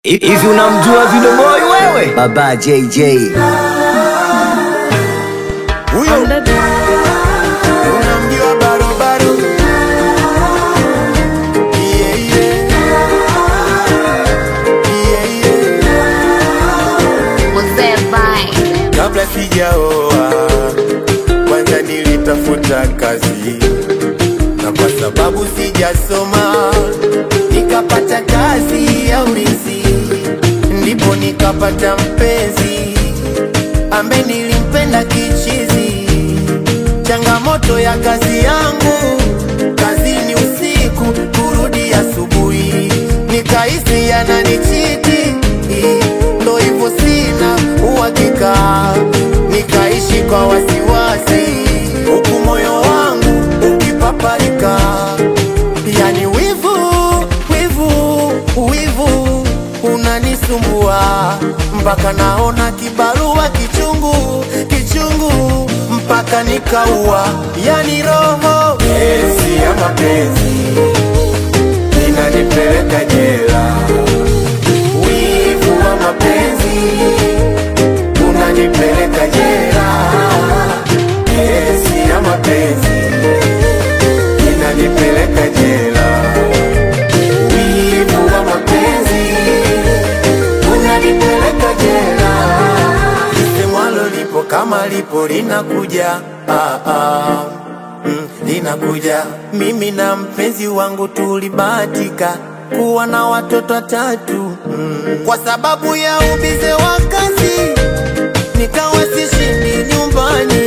Hivi unamjua Video Boy wewe? Baba JJ. Huyo unamjua barobaro Yeah, yeah. Yeah, yeah. Mzee Vibe. kabla sijaoa kwanza nilitafuta kazi na kwa sababu sijasoma nikapata kazi ya ulinzi ndipo nikapata mpenzi ambaye nilimpenda kichizi changamoto ya kazi yangu kazini usiku kurudi asubuhi nikahisi yananichiti ndo hivyo sina uhakika nikaishi kwa wasiwasi huku moyo wangu ukipaparika yani wivu wivu wivu unanisumbua mpaka naona kibarua kichungu kichungu mpaka nikaua yani roho esi ya mapenzi inanipeleka jela wivu wa mapenzi unanipeleka jela esi ya mapenzi inanipeleka jela wivu wa mapenzi unanipeleka jela lisemwalo lipo kama lipo linakuja ah, ah. Mm, linakuja mimi na mpenzi wangu tulibahatika kuwa na watoto watatu mm. kwa sababu ya ubize wa kazi nikawa sishindi nyumbani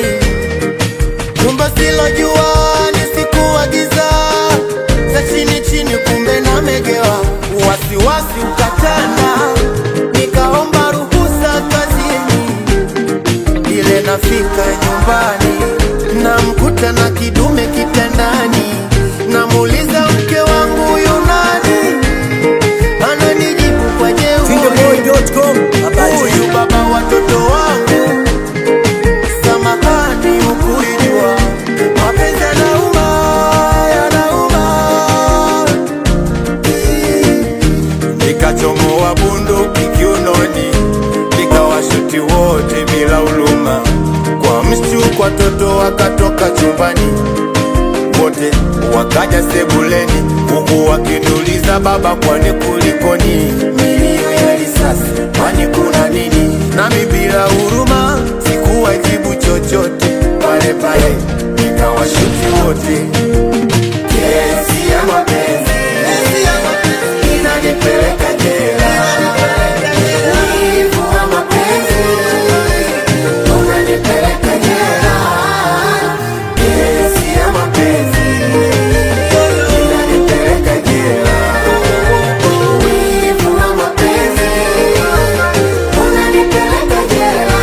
Kumbe silojua nisikuagiza za chini chini, kumbe namegewa. Wasiwasi ukatanda, nikaomba ruhusa kazini. Ile nafika nyumbani, namkuta na kidume kitandani, namuuliza mke wangu yunani, ananijibu kwa jeuri, Videoboy.com. Baba JJ. huyu baba watoto wangu samahani ukuijua mapenzi yanauma yanauma nikachomoa bunduki kiunoni nikawashuti wote bila uluma kwa mshtuko watoto wakatoka chumbani wote wakaja sebuleni huku wakiniuliza baba kwani kulikoni milio ya risasi kwani kuna nini nami bila huruma sikuwajibu chochote pale pale nikawashuti wote kesi ya mapenzi inanipeleka jela Wivu wa mapenzi unanipeleka jela kesi ya mapenzi inanipeleka jela wivu wa mapenzi unanipeleka jela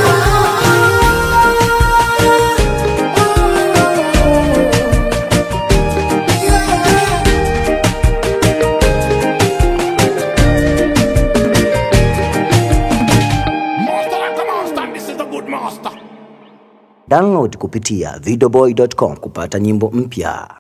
Master like a monster, this is the good master. Download kupitia videoboy.com kupata nyimbo mpya.